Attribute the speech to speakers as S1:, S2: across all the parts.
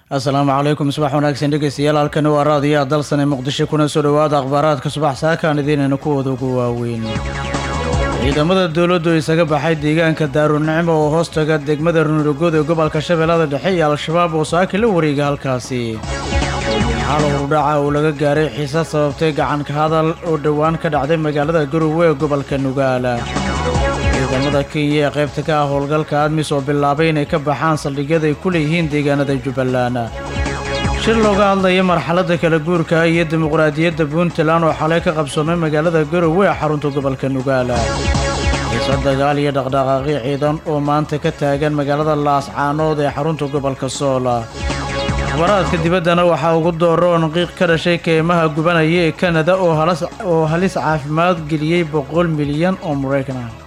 S1: asalaamu calaykum subax wanaagsan dhegeystayaal halkani waa raadiyo dalsane muqdisho kuna soo dhowaada akhbaaraadka subax saakaan idiinayna kuwooda ugu waaweyn ciidamada dowladdu isaga baxay deegaanka daarunicmo oo hoostaga degmada runurogood ee gobolka shabeellada dhexe iyo al-shabaab oo saaki la wareega halkaasi xal hurdhaca uu laga gaaray xiisad sababtay gacanka hadal oo dhowaan ka dhacday magaalada garowe ee gobolka nugaala ciidamada kenya ee qaybta ka ah howlgalka admis oo bilaabay inay ka baxaan saldhigyada ay ku leeyihiin deegaanada jubbaland shir looga hadlaya marxaladda kala guurka iyo dimuqraadiyadda puntland oo xalay ka qabsoomay magaalada garowe ee xarunta gobolka nugaala xiisa dagaal iyo dhaqdhaqaaqyo ciidan oo maanta ka taagan magaalada laascaanood ee xarunta gobolka soola akhbaraadka dibaddana waxaa ugu dooroon qiiq ka dhashay keymaha gubanaya ee kanada oo halis caafimaad geliyey boqol milyan oo maraykan ah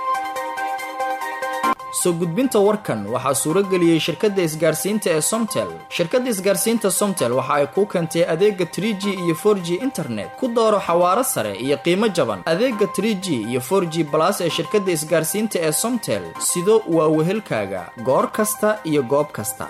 S2: soo gudbinta warkan waxaa suuro geliyey shirkadda isgaarsiinta ee somtel shirkadda isgaarsiinta somtel waxa ay kuu keentay adeega trie g iyo for g internet ku dooro xawaaro sare iyo qiimo jaban adeega trie g iyo for g balas ee shirkadda isgaarsiinta ee somtel sido waa wehelkaaga goor kasta iyo goob kasta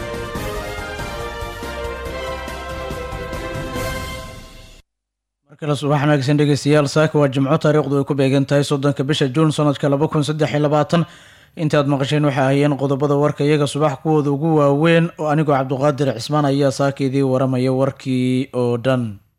S1: markale subax wanaagsan dhegeystayaal saaka waa jimco taariikhdu ay ku beegan tahay soddonka bisha juun sanadka laba kun saddex iyo labaatan intaad maqasheen waxay ahayeen qodobada warka iyaga subax kuwooda ugu waaweyn oo anigoo cabdiqaadir cismaan ayaa saaka idii waramaya warkii oo dhan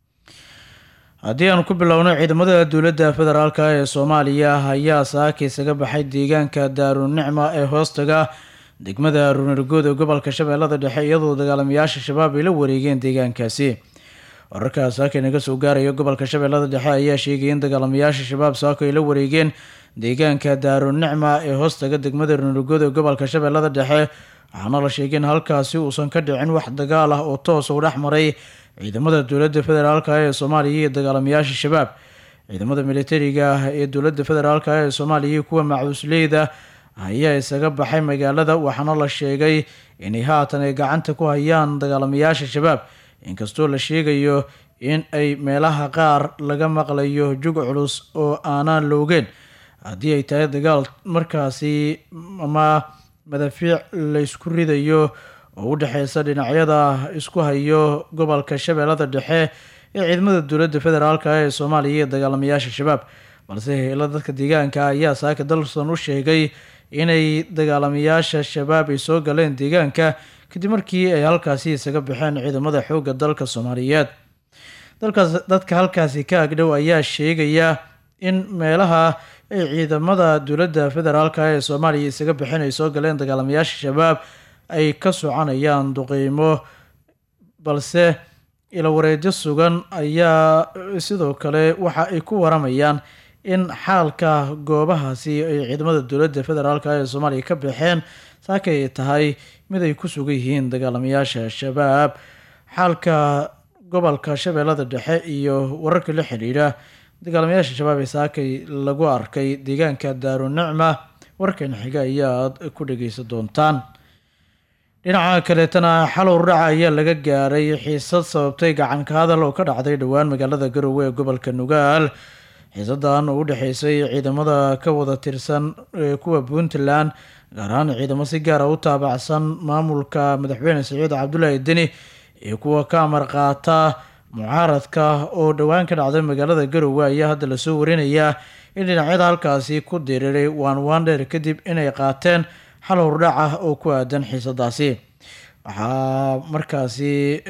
S1: haddii aan ku bilowno ciidamada dowladda federaalk ee soomaaliya ayaa saaka isaga baxay deegaanka daarunicma ee hoostaga degmada runargood ee gobolka shabeellada dhexe iyadoo dagaalamayaasha shabaab ay la wareegeen deegaankaasi wararka saaka naga soo gaaraya gobolka shabeellada dhexe ayaa sheegaya in dagaalamayaasha shabaab saako ay la wareegeen deegaanka daarunicma ee hoostaga degmada runargood ee gobolka shabeellada dhexe waxaana la sheegay in halkaasi uusan ka dhicin wax dagaal ah oo toos u dhex maray ciidamada dowladda federaalk ee soomaaliya iyo dagaalamayaasha shabaab ciidamada militariga ah ee dowladda federaalk ee soomaaliya iyo kuwa macuusleyda ayaa isaga baxay magaalada waxaana la sheegay inay haatan ay gacanta ku hayaan dagaalamayaasha shabaab inkastoo la sheegayo in ay meelaha qaar laga maqlayo jug culus oo aanaan loogeen haddii ay tahay dagaal markaasi ama madafiic laysku ridayo oo u dhexeysa dhinacyada isku hayo gobolka shabeellada dhexe ee ciidamada dowladda federaalk ee soomaaliya iyo dagaalamayaasha shabaab balse heela dadka deegaanka ayaa saaka dalson u sheegay inay dagaalamayaasha shabaab ay soo galeen deegaanka kadib markii ay halkaasi isaga baxeen ciidamada xoogga dalka soomaaliyeed dalkaas dadka halkaasi ka agdhow ayaa sheegaya in meelaha ay ciidamada dowladda federaalk ee soomaaliya isaga baxeen ay soo galeen dagaalamayaasha shabaab ay ka soconayaan duqeymo balse ilawareedyo sugan ayaa sidoo kale waxa ay ku waramayaan in xaalka goobahaasi ay ciidamada dowladda federaalk ee soomaaliya ka baxeen saaka ay tahay mid ay ku sugan yihiin dagaalamayaasha shabaab xaalka gobolka shabeellada dhexe iyo wararka la xidhiidha dagaalamayaasha shabaab ee saakay lagu arkay deegaanka daarunicma warkan xiga ayaad ku dhageysan doontaan dhinaca kaleetana xalow dhaca ayaa laga gaaray xiisad sababtay gacanka hadal oo ka dhacday dhowaan magaalada garowe ee gobolka nugaal xiisadan oo u dhexeysay ciidamada ka wada tirsan kuwa puntland gaar ahaan ciidamo si gaara u taabacsan maamulka madaxweyne saciid cabdulaahi deni iyo kuwa ka amar qaata mucaaradka oo dhowaan ka dhacday magaalada garowe ayaa hadda lasoo warinayaa in dhinacyada halkaasi ku diriiray waan waandheer kadib inay qaateen xal hordhac ah oo ku aadan xiisadaasi waxaa markaasi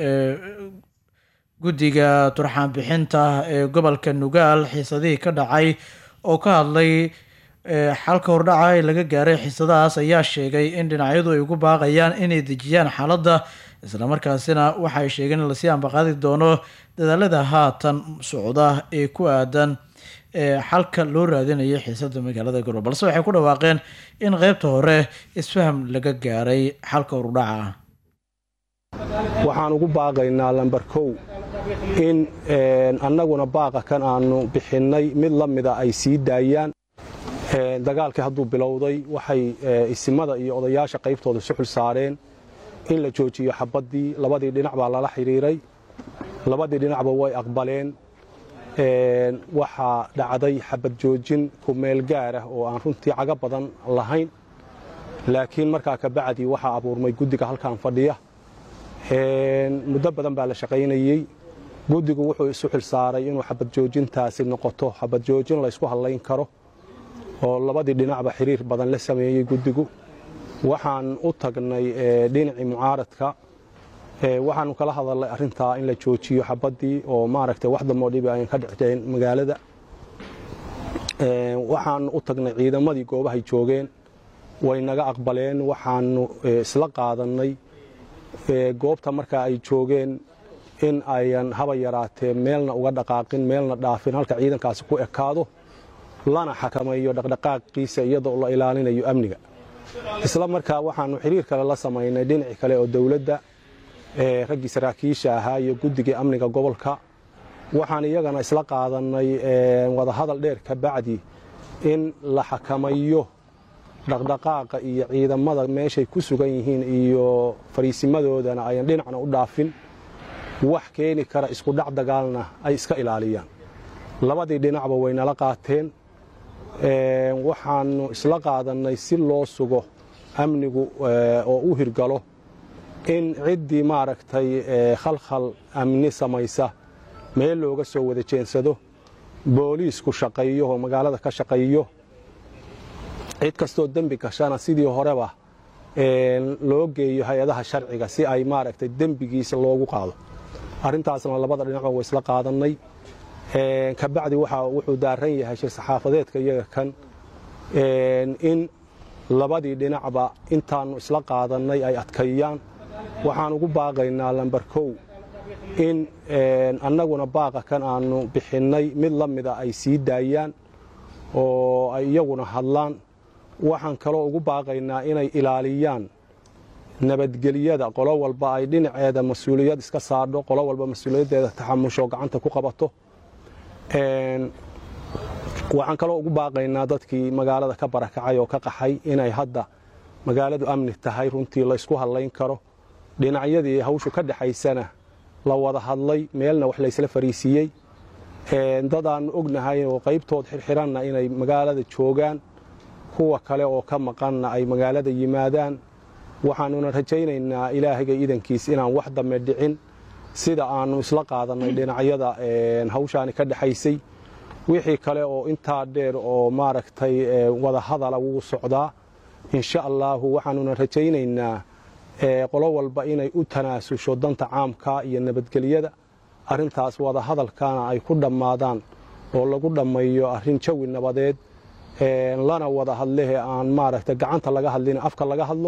S1: guddiga turxaan bixinta ee gobolka nugaal xiisadihii ka dhacay oo ka hadlay xalka hordhaca ee laga gaaray xiisadahaas ayaa sheegay in dhinacyadu ay ugu baaqayaan inay dejiyaan xaaladda islamarkaasina waxay sheegeen in lasii ambaqaadi doono dadaalada haatan socda ee ku aadan xalka loo raadinayo xiisada magaalada garowe balse waxay ku dhawaaqeen in qeybta hore isfaham laga gaaray xalka hordhaca
S3: waxaan ugu baaqaynaa lambar kow in annaguna baaqa kan aanu bixinnay mid la mida ay sii daayaan dagaalkii hadduu bilowday waxay isimada iyo odayaasha qaybtooda suxul saareen in la joojiyo xabaddii labadii dhinac baa lala xidhiiray labadii dhinacba way aqbaleen waxaa dhacday xabad joojin ku meel gaar ah oo aan runtii caga badan lahayn laakiin markaa kabacdii waxaa abuurmay guddiga halkan fadhiya muddo badan baa la shaqaynayey guddigu wuxuu isu xilsaaray inuu xabad joojintaasi noqoto xabad joojin laysku hadlayn karo oo labadii dhinacba xiriir badan la sameeyey guddigu waxaan u tagnay dhinacii mucaaradka waxaanu kala hadalnay arrintaa in la joojiyo xabaddii oo maaragtay wax damoo dhibi ayan ka dhicdeen magaalada waxaanu u tagnay ciidamadii goobahay joogeen way naga aqbaleen waxaanu isla qaadannay goobta markaa ay joogeen in ayan haba yaraatee meelna uga dhaqaaqin meelna dhaafin halka ciidankaasi ku ekaado lana xakameeyo dhaqdhaqaaqiisa iyadoo la ilaalinayo amniga isla markaa waxaanu xiriir kale la samaynay dhinaci kale oo dowladda raggii saraakiisha ahaa iyo guddigii amniga gobolka waxaan iyagana isla qaadannay wadahadal dheer ka bacdi in la xakamayo dhaqdhaqaaqa iyo ciidamada meeshay ku sugan yihiin iyo fariisimadoodana ayan dhinacna u dhaafin wax keeni kara iskudhac dagaalna ay iska ilaaliyaan labadii dhinacba way nala qaateen waxaanu isla qaadannay si loo sugo amnigu oo u hirgalo in ciddii maaragtay khalkhal amni samaysa meel looga soo wada jeensado booliisku shaqeeyo oo magaalada ka shaqeeyo cid kastoo dembi gashana sidii horeba loo geeyo hay-adaha sharciga si ay maaragtay dembigiisa loogu qaado arrintaasna labada dhinacba way isla qaadannay kabacdi wuxuu daaran yahay shir saxaafadeedka iyaga kan in labadii dhinacba intaannu isla qaadannay ay adkeeyaan waxaan ugu baaqaynaa lambar kow in annaguna baaqa kan aannu bixinnay mid la mida ay sii daayaan oo ay iyaguna hadlaan waxaan kaloo ugu baaqaynaa inay ilaaliyaan nabadgelyada qolo walba ay dhinaceeda mas-uuliyad iska saadho qolo walba mas-uuliyaddeeda taxamusho gacanta ku qabato waxaan kaloo ugu baaqaynaa dadkii magaalada ka barakacay oo ka qaxay inay hadda magaaladu amni tahay runtii laysku hadlayn karo dhinacyadii hawshu ka dhexaysana la wada hadlay meelna wax laysla fariisiiyey dadaannu ognahay oo qaybtood xirxiranna inay magaalada joogaan kuwa kale oo ka maqanna ay magaalada yimaadaan waxaannuna rajaynaynaa ilaahayga iidankiis inaan wax dambe dhicin sida aannu isla qaadannay dhinacyada hawshaani ka dhexaysay wixii kale oo intaa dheer oo maaragtay wada hadala wuu socdaa insha allaahu waxaannuna rajaynaynaa qolo walba inay u tanaasusho danta caamka iyo nabadgelyada arrintaas wada hadalkana ay ku dhammaadaan oo lagu dhammeeyo arrin jawi nabadeed lana wada hadlehe aan maaragtay gacanta laga hadlin afka laga hadlo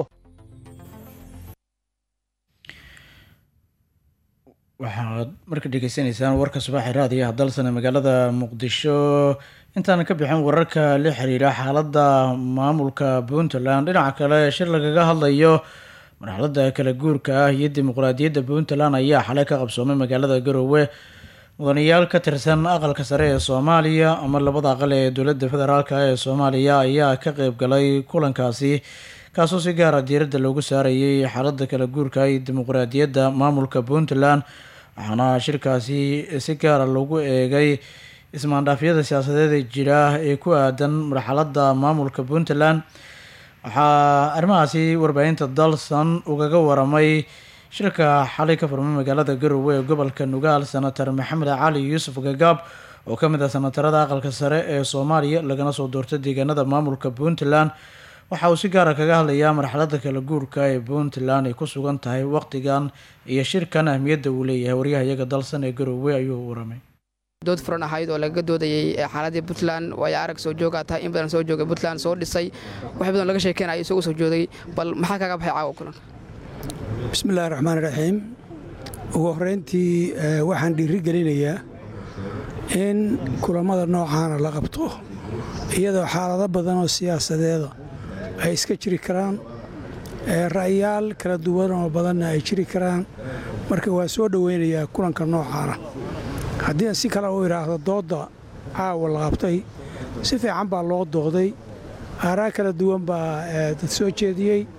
S1: waxaad marka dhegeysanaysaan warka subaxi raadiyaha dalsane magaalada muqdisho intaana ka bixin wararka la xiriira xaaladda maamulka puntland dhinaca kale shir lagaga hadlayo marxaladda kala guurka ah iyo dimuqraadiyadda puntland ayaa xalay ka qabsoomay magaalada garoowe mudanayaal ka tirsan aqalka sare ee soomaaliya ama labada aqal ee dowladda federaalk ee soomaaliya ayaa ka qeyb galay kulankaasi kaasoo si gaara diiradda loogu saarayay xaaladda kala guurka iyo dimuqraadiyadda maamulka puntland waxaana shirkaasi si gaara loogu eegay ismaandhaafyada siyaasadeed ee jira ee ku aadan marxaladda maamulka puntland waxaa arrimahaasi warbaahinta dalsan ugaga waramay shirka xalay ka furmay magaalada garowe ee gobolka nugaal senator maxamed cali yuusuf gagaab oo ka mid ah senatarada aqalka sare ee soomaaliya lagana soo doortay deegaanada maamulka puntland waxa uu si gaara kaga hadlayaa marxaladda kala guurka ee puntland ay ku sugan tahay waqtigan iyo shirkan ahmiyadda uu leeyahay waryahayaga dalsan ee garowe ayuu waramay
S4: dood furan ahayd oo lagaga doodayey xaaladii puntland waayo arag soo joogaa tahay in badan soo joogay puntland soo dhisay wax badan laga sheekeynaya isagoo soo joogay bal maxaa kaga baxay caawa kulanka
S5: bismillahi raxmaan raxiim ugu horrayntii waxaan dhiiri gelinayaa in kulammada noocaana la qabto iyadoo xaalado badan oo siyaasadeeda ay iska jiri karaan ra'yaal kala duwan oo badanna ay jiri karaan marka waa soo dhowaynayaa kulanka noocaana haddii aan si kale u idhaahdo doodda caawa la qabtay si fiican baa loo dooday aaraa kala duwan baa dad soo jeediyey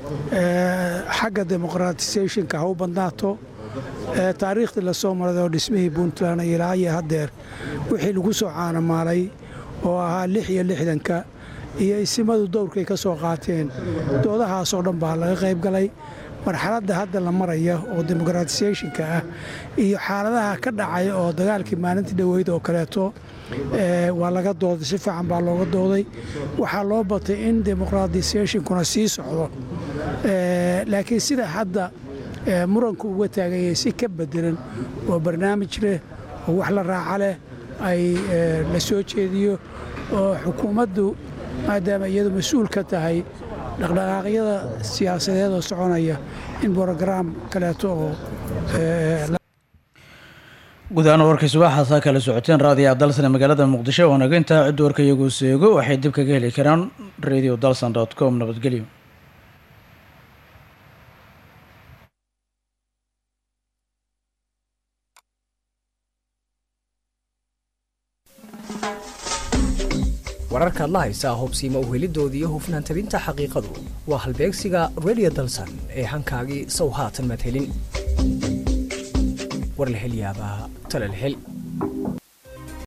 S5: xagga demoqratisationka ha u badnaato taariikhdii la soo maray oo dhismihii puntland ilaa iyo haddeer wixii lagu soo caanamaalay oo ahaa lix iyo lixdanka iyo isimadu dowrkay ka soo qaateen doodahaasoo dhan baa laga qayb galay marxaladda hadda la maraya oo demoqratisyationka ah iyo xaaladaha ka dhacaya oo dagaalkii maalintii dhoweyd oo kaleeto waa laga dooday si fiican baa looga dooday waxaa loo batay in demoqratisyationkuna sii socdo laakiin sida hadda muranku uga taaganyay si ka bedelan oo barnaamij leh oo wax la raaca leh ay la soo jeediyo oo xukuumaddu maadaama iyadu mas-uul ka tahay dhaqdhaqaaqyada siyaasadeed oo soconaya in brograam kaleeto oo
S1: guud ahaan warkaysu waxaasaa kala socoteen raadiyaha dalsan ee magaalada muqdisho oo naga intaa cidda warka iyagu seego waxay dib kaga heli karaan radio dalsan dot com nabadgelyo
S6: wararkaad la haysaa hobsiima uhelidooda iyo hufnaan tabinta xaqiiqadu waa halbeegsiga redio dalsan ee hankaagii sow haatan madhelin war la hel yaabaa talal hel